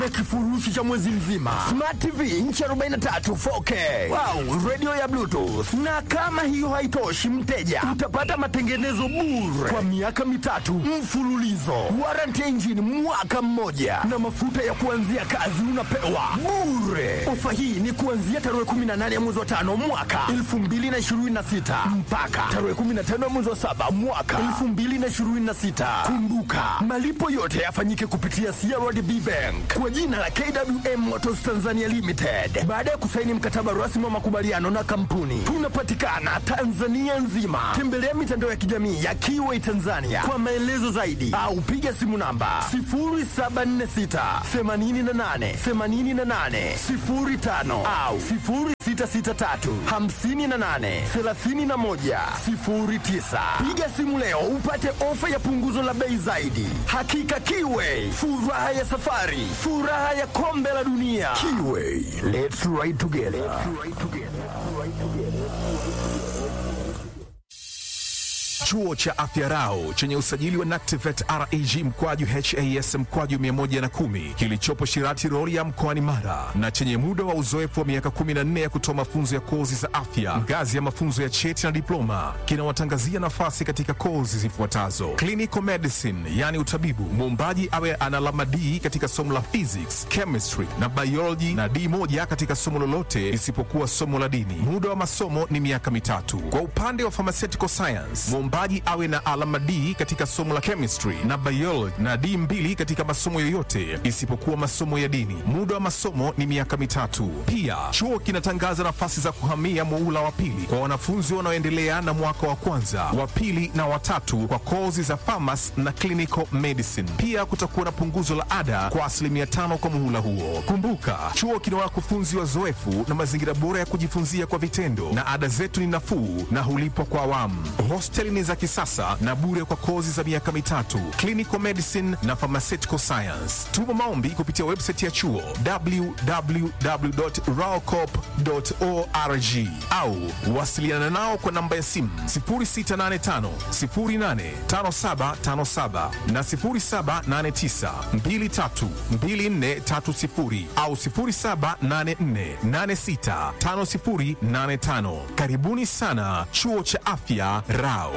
kifurushi cha mwezi mzima, Smart TV inchi 43 4K, wow, radio ya Bluetooth. Na kama hiyo haitoshi, mteja utapata matengenezo bure kwa miaka mitatu mfululizo, warranty ya injini mwaka mmoja, na mafuta ya kuanzia kazi unapewa bure. Ofa hii ni kuanzia tarehe 18 ya mwezi wa tano mwaka 2026 mpaka tarehe 15 ya mwezi wa saba mwaka 2026. Kumbuka malipo yote yafanyike kupitia CRDB Bank kwa jina la KWM Motors Tanzania Limited. Baada ya kusaini mkataba rasmi wa makubaliano na kampuni, tunapatikana Tanzania nzima. Tembelea mitandao ya kijamii ya Kiway Tanzania kwa maelezo zaidi, au piga simu namba 0746 88 88 05 au 0663 58 31 09. Piga simu leo upate ofa ya punguzo la bei zaidi. Hakika Kiway, furaha ya safari, furaha ya kombe la dunia. Kiway, let's ride together. Chuo cha Afya Rau chenye usajili wa NACTIVATE reg mkwaju has mkwaju 110 kilichopo Shirati Rorya mkoani Mara na chenye muda wa uzoefu wa miaka 14 ya kutoa mafunzo ya kozi za afya ngazi ya mafunzo ya cheti na diploma kinawatangazia nafasi katika kozi zifuatazo: clinical medicine, yani utabibu, muombaji awe ana alama D katika somo la physics, chemistry na biology na D moja katika somo lolote isipokuwa somo la dini. Muda wa masomo ni miaka mitatu. Kwa upande wa pharmaceutical science, mwombaji awe na alama D katika somo la chemistry na biology na D mbili katika masomo yoyote isipokuwa masomo ya dini. Muda wa masomo ni miaka mitatu. Pia chuo kinatangaza nafasi za kuhamia muula wa pili kwa wanafunzi wanaoendelea na mwaka wa kwanza, wa pili na watatu kwa kozi za pharmacy na clinical medicine. Pia kutakuwa na punguzo la ada kwa asilimia tano kwa muhula huo. Kumbuka, chuo kina wakufunzi wazoefu na mazingira bora ya kujifunzia kwa vitendo, na ada zetu ni nafuu na hulipwa kwa awamu. Hosteli ni za kisasa na bure kwa kozi za miaka mitatu, clinical medicine na pharmaceutical science. Tuma maombi kupitia website ya chuo www.raocop.org au wasiliana nao kwa namba ya simu 0685 085757 na 0789 232430 au 0784865085. Karibuni sana chuo cha afya Rao.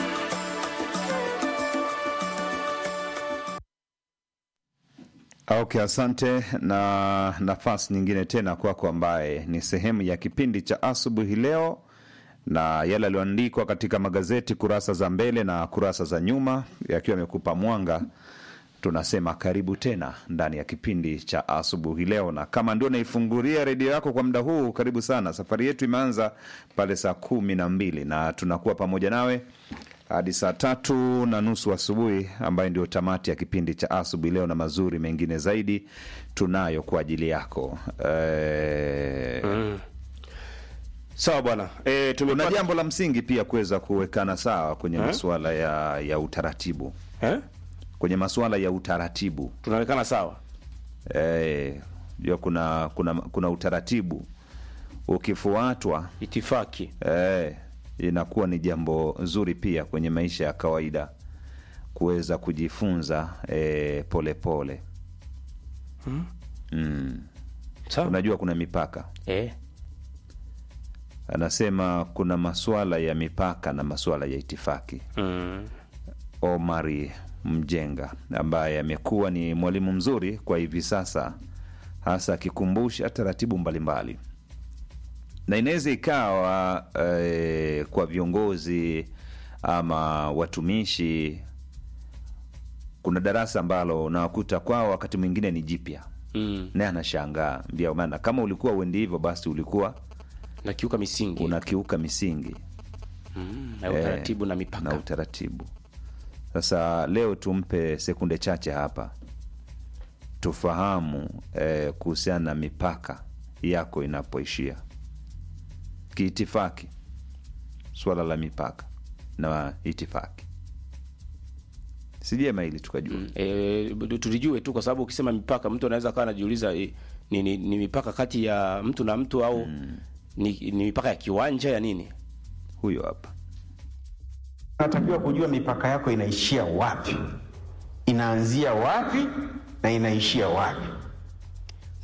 Okay, asante na nafasi nyingine tena kwako, ambaye ni sehemu ya kipindi cha asubuhi leo, na yale yaliyoandikwa katika magazeti kurasa za mbele na kurasa za nyuma yakiwa yamekupa mwanga. Tunasema karibu tena ndani ya kipindi cha asubuhi leo, na kama ndio naifungulia redio yako kwa muda huu, karibu sana. Safari yetu imeanza pale saa kumi na mbili na tunakuwa pamoja nawe hadi saa tatu na nusu asubuhi, ambayo ndio tamati ya kipindi cha asubuhi leo, na mazuri mengine zaidi tunayo kwa ajili yako. E, Sawa bwana. Eh, kuna tumepata jambo la msingi pia kuweza kuwekana sawa kwenye masuala ya, ya utaratibu eh? kwenye masuala ya utaratibu Tunaonekana sawa. e, jua kuna, kuna, kuna utaratibu ukifuatwa Itifaki. Eh, inakuwa ni jambo zuri pia kwenye maisha ya kawaida kuweza kujifunza eh, pole pole. Mm. Sawa. Unajua kuna mipaka, Eh. anasema kuna masuala ya mipaka na masuala ya itifaki. Mm. Omari Mjenga ambaye amekuwa ni mwalimu mzuri kwa hivi sasa, hasa akikumbusha taratibu mbalimbali na inaweza ikawa eh, kwa viongozi ama watumishi, kuna darasa ambalo unawakuta kwao wakati mwingine ni jipya, Mm. naye anashangaa ndio maana kama ulikuwa uendi hivyo, basi ulikuwa Na kiuka misingi unakiuka misingi mm. na utaratibu na na mipaka. utaratibu. Sasa leo tumpe sekunde chache hapa tufahamu eh, kuhusiana na mipaka yako inapoishia kiitifaki, swala la mipaka na itifaki, si jema ili tukajua E, tulijue tu kwa sababu ukisema mipaka mtu anaweza akawa anajiuliza e, ni, ni, ni mipaka kati ya mtu na mtu au ni, ni mipaka ya kiwanja ya nini? huyo hapa Unatakiwa kujua mipaka yako inaishia wapi, inaanzia wapi na inaishia wapi.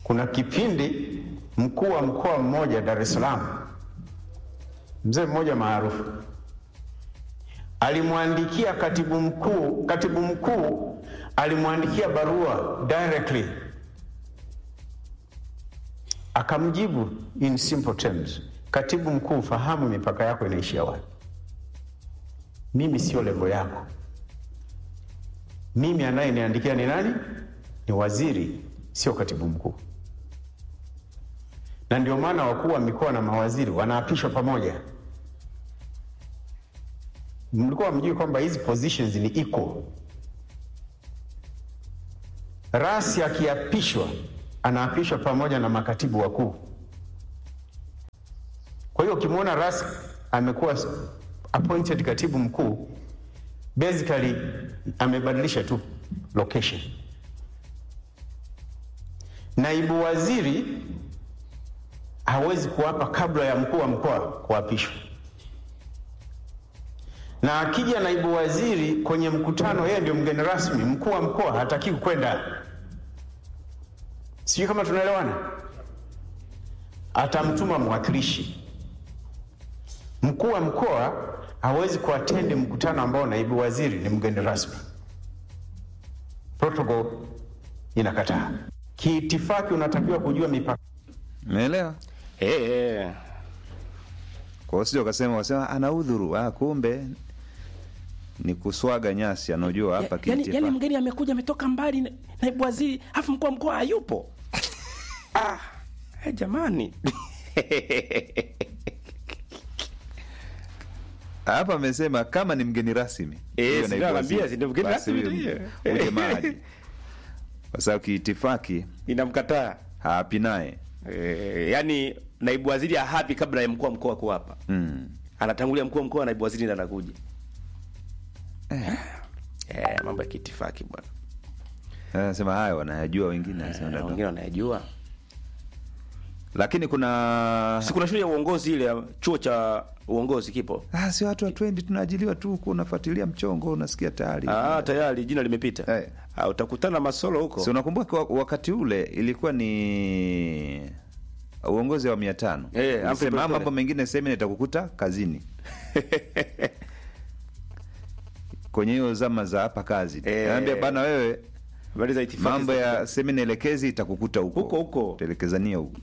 Kuna kipindi mkuu wa mkoa mmoja Dar es Salaam, mzee mmoja maarufu alimwandikia katibu mkuu, katibu mkuu alimwandikia barua directly, akamjibu in simple terms, katibu mkuu, fahamu mipaka yako inaishia wapi. Mimi sio levo yako. Mimi anayeniandikia ni nani? Ni waziri, sio katibu mkuu. Na ndio maana wakuu wa mikoa na mawaziri wanaapishwa pamoja. Mlikuwa mjui kwamba hizi positions ni equal. Rasi akiapishwa anaapishwa pamoja na makatibu wakuu. Kwa hiyo ukimwona Rasi amekuwa appointed katibu mkuu, basically amebadilisha tu location. Naibu waziri hawezi kuapa kabla ya mkuu wa mkoa kuapishwa, na akija naibu waziri kwenye mkutano, yeye ndio mgeni rasmi, mkuu wa mkoa hatakiwi kwenda. Sijui kama tunaelewana. Atamtuma mwakilishi. Mkuu wa mkoa hawezi kuatendi mkutano ambao naibu waziri ni mgeni rasmi. Protocol inakataa. Kiitifaki unatakiwa kujua mipaka. Umeelewa? Eh, eh. Kwa hiyo sio ukasema wasema ana udhuru, ah, kumbe ni kuswaga nyasi, anajua hapa Ya- yani, kiitifaki. yani mgeni amekuja ametoka mbali na- naibu waziri afu mkuu wa mkoa hayupo ah, eh, jamani Hapa amesema kama ni mgeni rasmi. Eh, Huyo si naibu ndio waziri. naambia, si ndio mgeni Basi rasmi huyo ndio hiyo. uje maji. Kwa sababu kiitifaki inamkataa haapi naye. eh, yani naibu waziri hapi kabla ya mkuu wa mkoa kuwapa Mm. anatangulia mkuu wa mkoa naibu waziri ndiye anakuja eh, mambo ya kiitifaki bwana Anasema hayo wanayajua wengine anasema Na ndio. wengine wanayajua Lakini kuna si kuna shule ya uongozi ile ya chuo cha uongozi kipo ah, si watu wa twendi tunaajiliwa tu huko, unafuatilia mchongo unasikia tayari. ah, tayari jina limepita Eh. ah, utakutana masolo huko Si unakumbuka wa- wakati ule ilikuwa ni uongozi wa mia tano Eh, Humphrey Ulisema, Polepole. mambo mengine semina itakukuta kazini kwenye hiyo zama za hapa kazi Eh. naambia bana wewe habari za itifaki mambo za- ya semina elekezi itakukuta huko Huko, huko. telekezania huko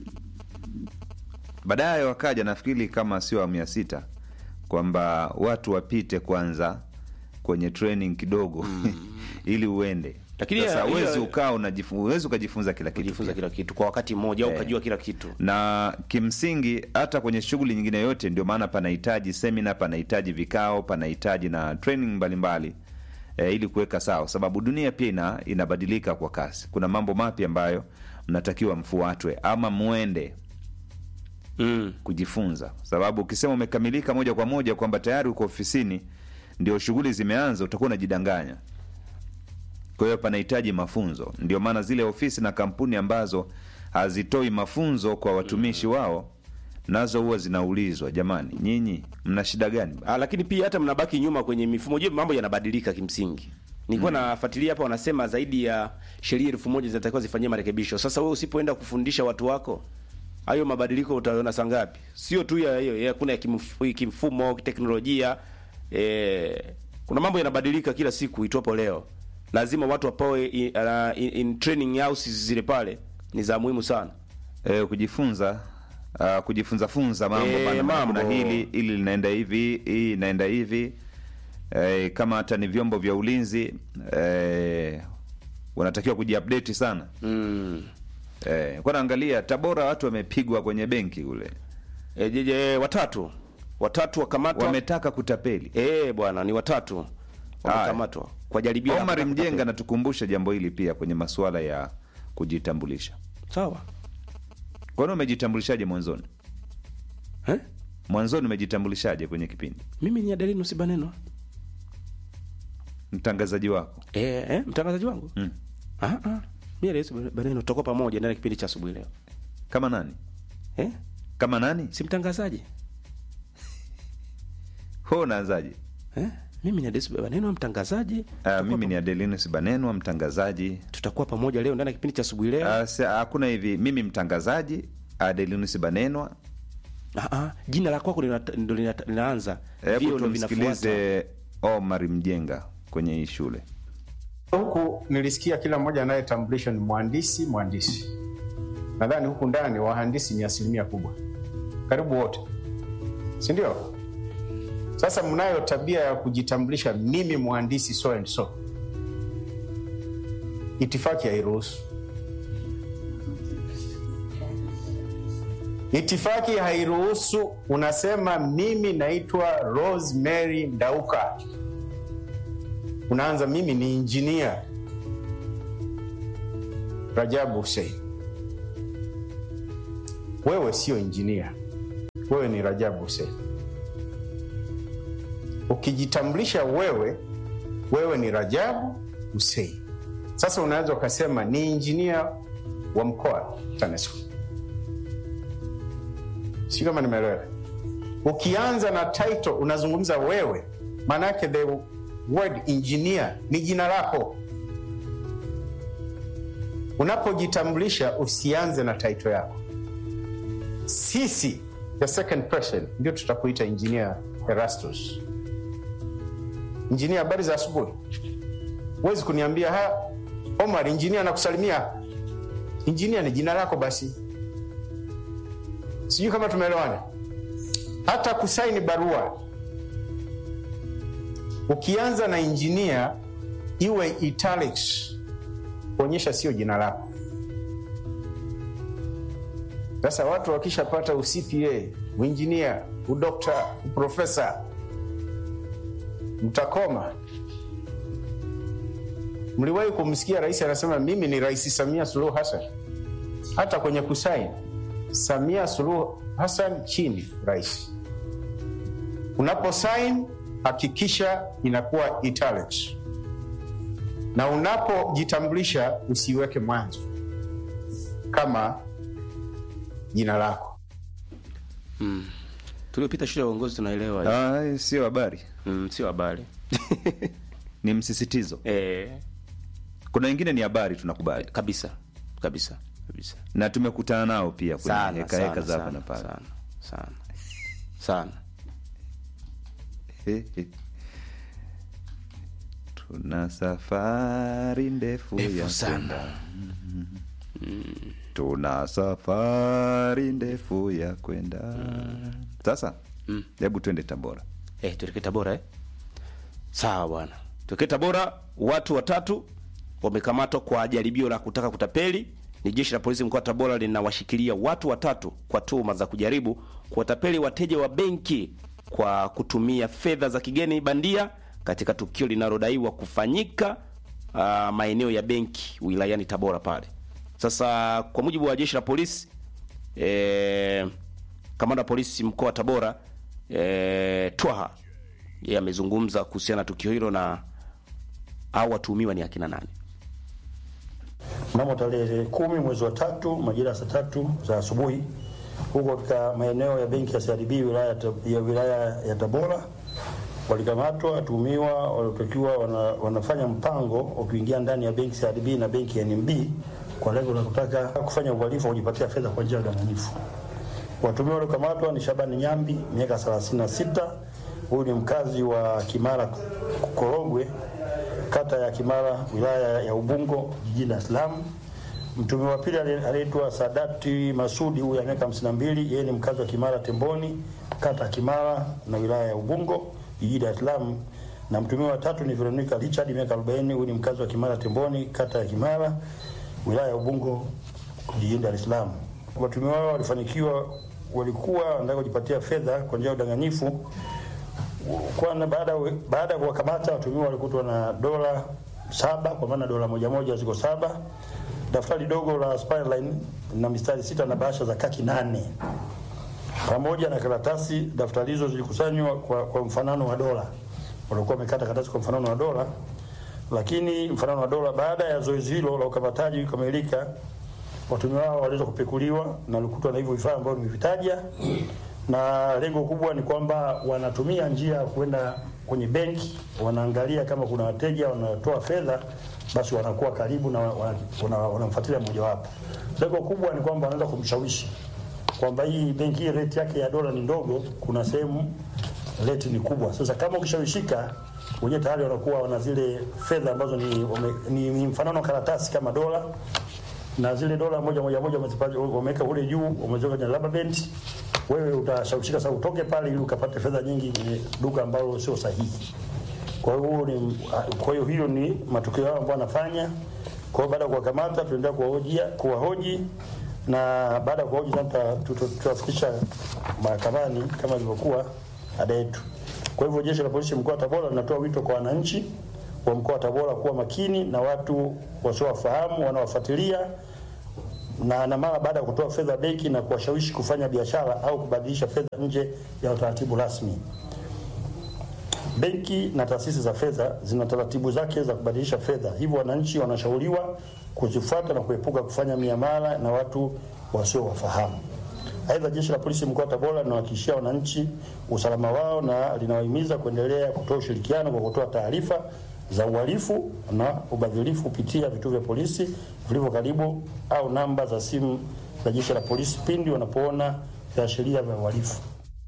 baadaye wakaja nafikiri kama sio awamu ya sita kwamba watu wapite kwanza kwenye training kidogo ili uende Lakini sasa ya- huwezi hiyo- ukaa unajifu- huwezi ukajifunza kila kitu kujifunza pia. kila kitu kwa wakati mmoja au Eh. ukajua kila kitu na kimsingi hata kwenye shughuli nyingine yote ndio maana panahitaji semina panahitaji vikao panahitaji na training mbalimbali e, ili kuweka sawa sababu dunia pia ina, inabadilika kwa kasi kuna mambo mapya ambayo mnatakiwa mfuatwe ama mwende mm. kujifunza sababu ukisema umekamilika moja kwa moja kwamba tayari uko ofisini ndio shughuli zimeanza utakuwa unajidanganya kwa hiyo panahitaji mafunzo ndio maana zile ofisi na kampuni ambazo hazitoi mafunzo kwa watumishi wao nazo huwa zinaulizwa jamani nyinyi mna shida gani Ah, lakini pia hata mnabaki nyuma kwenye mifumo juu mambo yanabadilika kimsingi nilikuwa nafuatilia hapa wanasema zaidi ya sheria elfu moja zinatakiwa zifanyie marekebisho sasa wewe usipoenda kufundisha watu wako hayo mabadiliko utaona saa ngapi sio tu ya hiyo ya kuna ya kimf- kimfumo teknolojia eh, kuna mambo yanabadilika kila siku itwapo leo lazima watu wapawe in, uh, in, in training houses zile pale ni za muhimu sana e, kujifunza uh, kujifunza funza mambo Eh, bana, mambo. kuna hili ili linaenda hivi hii inaenda hivi e, kama hata ni vyombo vya ulinzi e, wanatakiwa kujiupdate sana mm. e, kwa naangalia tabora watu wamepigwa kwenye benki kule e, je, je, watatu watatu wakamatwa wametaka kutapeli Eh bwana ni watatu wamekamatwa kwa jaribio la omar kutaka mjenga kutapeli. anatukumbusha jambo hili pia kwenye masuala ya kujitambulisha sawa kwani umejitambulishaje mwanzoni eh? mwanzoni umejitambulishaje kwenye kipindi mimi ni Adeline Usibaneno mtangazaji wako eh, eh, mtangazaji wangu mm. ah ah mimi Adeline Usibaneno tutakuwa pamoja ndani ya kipindi cha asubuhi leo kama nani eh kama nani si mtangazaji ho unaanzaje eh Mimi ni Adesu Banenwa mtangazaji. Uh, mimi ni Adelinus Banenwa mtangazaji. Tutakuwa pamoja leo ndani ya kipindi cha asubuhi leo. Uh, si- hakuna hivi, mimi mtangazaji Adelinus Banenwa. Ah, ah, jina la kwako lina- ndo lina- linaanza. Hebu Vio ndo vinafuata. tumsikilize Omar Mjenga kwenye hii shule. Huku nilisikia kila mmoja anayetambulisha ni mhandisi mhandisi. Nadhani huku ndani wahandisi ni asilimia kubwa, karibu wote, si ndio? Sasa mnayo tabia ya kujitambulisha, mimi mhandisi so and so. Itifaki hairuhusu. Itifaki hairuhusu. Unasema mimi naitwa Rosemary Ndauka unaanza mimi ni injinia Rajabu Hussein. Wewe sio injinia, wewe ni Rajabu Hussein. Ukijitambulisha wewe, wewe ni Rajabu Hussein. Sasa unaweza ukasema ni injinia wa mkoa TANESCO. Sio kama nimeelewa. Ukianza na title unazungumza wewe, maana yake the word engineer ni jina lako. Unapojitambulisha usianze na title yako. Sisi the second person ndio tutakuita engineer Erastus. Engineer, habari za asubuhi. Huwezi kuniambia ha, Omar engineer anakusalimia. Engineer ni jina lako basi. Sijui kama tumeelewana. Hata kusaini barua ukianza na engineer iwe italics kuonyesha sio jina lako. Sasa watu wakishapata uCPA, uinjinia, udokta, uprofesa, mtakoma. Mliwahi kumsikia rais anasema mimi ni Rais Samia Suluhu Hassan? Hata kwenye kusaini Samia Suluhu Hassan chini rais. Unapo sign hakikisha inakuwa italics, na unapojitambulisha usiweke mwanzo kama jina lako. Tuliopita shule ya uongozi tunaelewa. Ah, sio habari, Mm, sio habari. ni msisitizo. Eh, Kuna wengine ni habari, tunakubali kabisa. Kabisa. Kabisa. na tumekutana nao pia kwenye Sana, heka heka sana, za hapa sana, na pale. sana, sana. Sana. Tuna safari ndefu ya Ndefu sana. kwenda. Tuna safari ndefu ya kwenda. Sasa hebu twende Tabora. Eh, tuelekee Tabora eh? Sawa bwana. Tuelekee Tabora, watu watatu wamekamatwa kwa jaribio la kutaka kutapeli. Ni jeshi la polisi mkoa wa Tabora linawashikilia watu watatu kwa tuhuma za kujaribu kuwatapeli wateja wa benki kwa kutumia fedha za kigeni bandia katika tukio linalodaiwa kufanyika uh, maeneo ya benki wilayani Tabora pale. Sasa kwa mujibu wa jeshi la polisi eh, kamanda wa polisi mkoa wa Tabora eh, Twaha yeye amezungumza kuhusiana na tukio hilo na au watuhumiwa ni akina nani. Mnamo tarehe kumi mwezi wa tatu majira ya saa tatu za asubuhi huko katika maeneo ya benki ya CRDB wilaya ya Tab- ya wilaya ya Tabora walikamatwa watuhumiwa waliotakiwa wana, wanafanya mpango wa kuingia ndani ya benki CRDB na benki ya NMB kwa lengo la kutaka kufanya uhalifu wa kujipatia fedha kwa njia ya udanganyifu. Watuhumiwa waliokamatwa ni Shabani Nyambi miaka 36, huyu ni mkazi wa Kimara Korogwe, kata ya Kimara, wilaya ya Ubungo, jijini Dar es Salaam. Mtuhumiwa wa pili ali- anaitwa Sadati Masudi, huyu ana miaka 52, yeye ni mkazi wa Kimara Temboni, kata ya Kimara na wilaya ya Ubungo, jijini Dar es Salaam. Na mtuhumiwa wa tatu ni Veronica Richard, miaka 40, huyu ni mkazi wa Kimara Temboni, kata ya Kimara, wilaya ya Ubungo, jijini Dar es Salaam. Watuhumiwa hao walifanikiwa, walikuwa wanataka kujipatia fedha kwa njia ya udanganyifu kwana baada baada ya kuwakamata watuhumiwa walikutwa na dola saba kwa maana dola moja moja ziko saba, daftari dogo la Spireline na mistari sita na bahasha za kaki nane pamoja na karatasi. Daftari hizo zilikusanywa kwa, kwa mfanano wa dola, walikuwa wamekata karatasi kwa mfanano wa dola, lakini mfanano wa dola. Baada ya zoezi hilo la ukamataji kukamilika, watuhumiwa hao waliweza kupekuliwa na walikutwa na hivyo vifaa ambavyo nimevitaja, na lengo kubwa ni kwamba wanatumia njia ya kwenda kwenye benki wanaangalia kama kuna wateja wanatoa fedha, basi wanakuwa karibu na wanamfuatilia wana, wana, wana mojawapo. Lengo kubwa ni kwamba wanaweza kumshawishi kwamba hii benki hii rate yake ya dola ni ndogo, kuna sehemu rate ni kubwa. Sasa kama ukishawishika wenyewe tayari wanakuwa wana zile fedha ambazo ni, wame, ni, ni mfanano wa karatasi kama dola na zile dola moja moja moja wameweka kule juu, wameziweka kwenye rubber band. Wewe utashawishika sasa utoke pale ili ukapate fedha nyingi kwenye duka ambalo sio sahihi. Kwa hiyo ni kwa hiyo hiyo ni matukio yao ambayo wanafanya. Kwa hiyo baada ya kuwakamata, tunaendelea kuwahoji kuwahoji na baada ya kuwahoji sasa tutafikisha mahakamani kama ilivyokuwa ada yetu. Kwa hivyo jeshi la polisi mkoa wa Tabora linatoa wito kwa wananchi wa mkoa wa Tabora kuwa makini na watu wasiowafahamu wanaowafuatilia na, na mara baada ya kutoa fedha benki na kuwashawishi kufanya biashara au kubadilisha fedha nje ya utaratibu rasmi. Benki na taasisi za fedha zina taratibu zake za kubadilisha fedha, hivyo wananchi wanashauriwa kuzifuata na kuepuka kufanya miamala na watu wasiowafahamu. Aidha, jeshi la polisi mkoa wa Tabora linawahakikishia wananchi usalama wao na linawahimiza kuendelea kutoa ushirikiano kwa kutoa taarifa za uhalifu na ubadhirifu kupitia vituo vya polisi vilivyo karibu au namba za simu za jeshi la polisi pindi wanapoona viashiria vya uhalifu.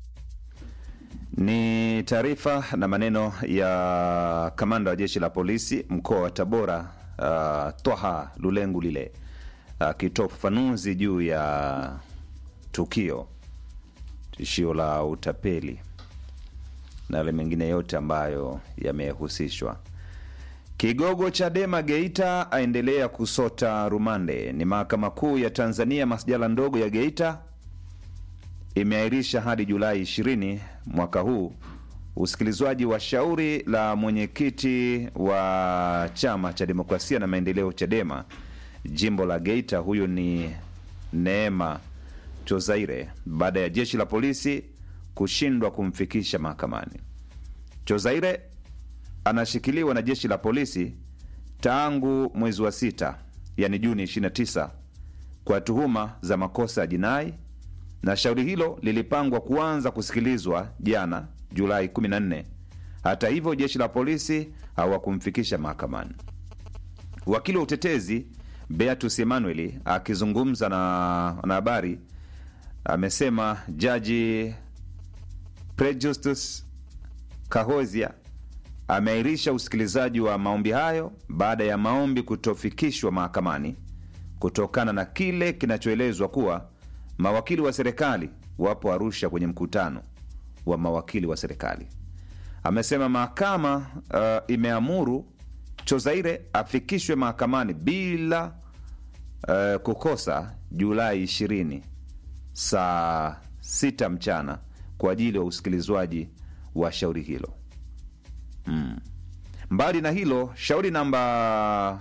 Ni taarifa na maneno ya kamanda wa jeshi la polisi mkoa wa Tabora, uh, Twaha Lulengu lile akitoa uh, ufafanuzi juu ya tukio tishio la utapeli na yale mengine yote ambayo yamehusishwa. Kigogo Chadema Geita aendelea kusota rumande. Ni mahakama kuu ya Tanzania masjala ndogo ya Geita imeahirisha hadi Julai 20 mwaka huu usikilizwaji wa shauri la mwenyekiti wa chama cha demokrasia na maendeleo Chadema jimbo la Geita, huyu ni Neema Chozaire, baada ya jeshi la polisi kushindwa kumfikisha mahakamani. Chozaire anashikiliwa na jeshi la polisi tangu mwezi wa sita, yani Juni 29 kwa tuhuma za makosa ya jinai, na shauri hilo lilipangwa kuanza kusikilizwa jana Julai 14. Hata hivyo, jeshi la polisi hawakumfikisha mahakamani. Wakili wa utetezi Beatus Emmanuel akizungumza na wanahabari amesema jaji Prejustus Kahozia ameahirisha usikilizaji wa maombi hayo baada ya maombi kutofikishwa mahakamani kutokana na kile kinachoelezwa kuwa mawakili wa serikali wapo Arusha kwenye mkutano wa mawakili wa serikali. Amesema mahakama uh, imeamuru Chozaire afikishwe mahakamani bila uh, kukosa Julai 20 saa 6 mchana kwa ajili ya usikilizwaji wa shauri hilo. Mm. Mbali na hilo, shauri namba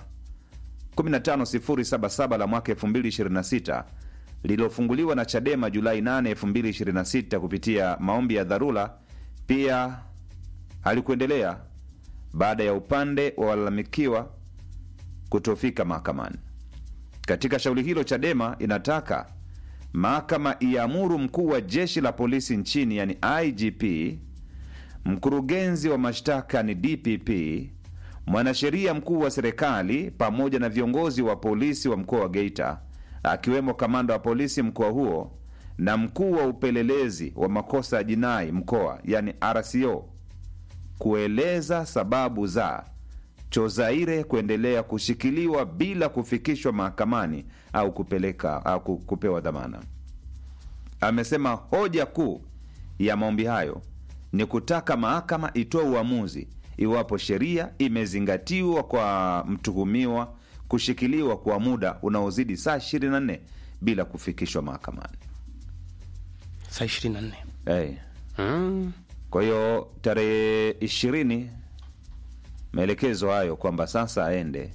15077 la mwaka 2026 lililofunguliwa na Chadema Julai 8, 2026 kupitia maombi ya dharura pia halikuendelea baada ya upande wa walalamikiwa kutofika mahakamani. Katika shauri hilo, Chadema inataka mahakama iamuru mkuu wa jeshi la polisi nchini, yani IGP, mkurugenzi wa mashtaka ni DPP, mwanasheria mkuu wa serikali pamoja na viongozi wa polisi wa mkoa wa Geita akiwemo kamanda wa polisi mkoa huo na mkuu wa upelelezi wa makosa ya jinai mkoa, yani RCO, kueleza sababu za Chozaire kuendelea kushikiliwa bila kufikishwa mahakamani au kupeleka au kupewa dhamana. Amesema hoja kuu ya maombi hayo ni kutaka mahakama itoe uamuzi iwapo sheria imezingatiwa kwa mtuhumiwa kushikiliwa kwa muda unaozidi saa 24 bila kufikishwa mahakamani. saa 24 Hey. mm. Kwa hiyo tarehe ishirini maelekezo hayo kwamba sasa aende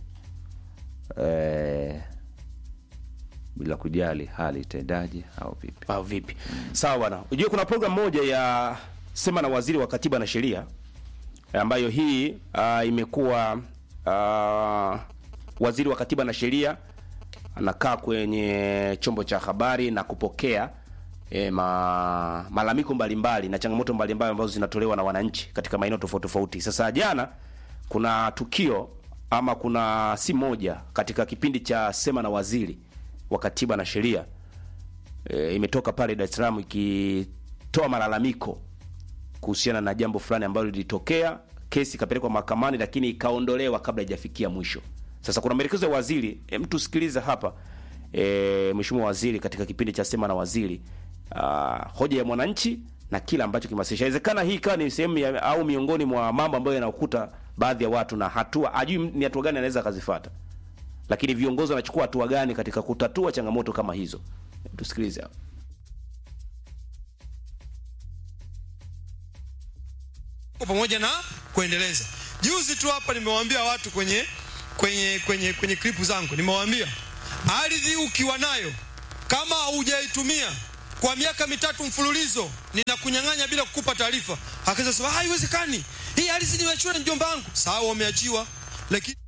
eh, bila kujali hali itendaje au vipi. au vipi? Sawa bwana. Unajua kuna program moja ya sema na waziri wa katiba na sheria ambayo hii uh, imekuwa uh, waziri wa katiba na sheria anakaa kwenye chombo cha habari na kupokea e, ma, malalamiko mbalimbali na changamoto mbalimbali ambazo zinatolewa na wananchi katika maeneo tofauti tofauti. Sasa jana kuna tukio ama kuna si moja katika kipindi cha sema na waziri wa katiba na sheria e, imetoka pale Dar es Salaam ikitoa malalamiko kuhusiana na jambo fulani ambalo lilitokea, kesi ikapelekwa mahakamani, lakini ikaondolewa kabla haijafikia mwisho. Sasa kuna maelekezo ya waziri, hem, tusikilize hapa e, mheshimiwa waziri katika kipindi cha sema na waziri uh, hoja ya mwananchi na kila ambacho kimewasilisha. Inawezekana hii ikawa ni sehemu ya- au miongoni mwa mambo ambayo yanakuta baadhi ya watu na hatua ajui ni hatua gani anaweza akazifuata, lakini viongozi wanachukua hatua gani katika kutatua changamoto kama hizo. Tusikilize hapa. kwa pamoja na kuendeleza. Juzi tu hapa nimewaambia watu kwenye kwenye kwenye kwenye klipu zangu, nimewaambia ardhi ukiwa nayo kama hujaitumia kwa miaka mitatu mfululizo, ninakunyang'anya bila kukupa taarifa. Akaweza sema haiwezekani, hii ardhi nimeachiwa na mjomba wangu. Sawa, wameachiwa, lakini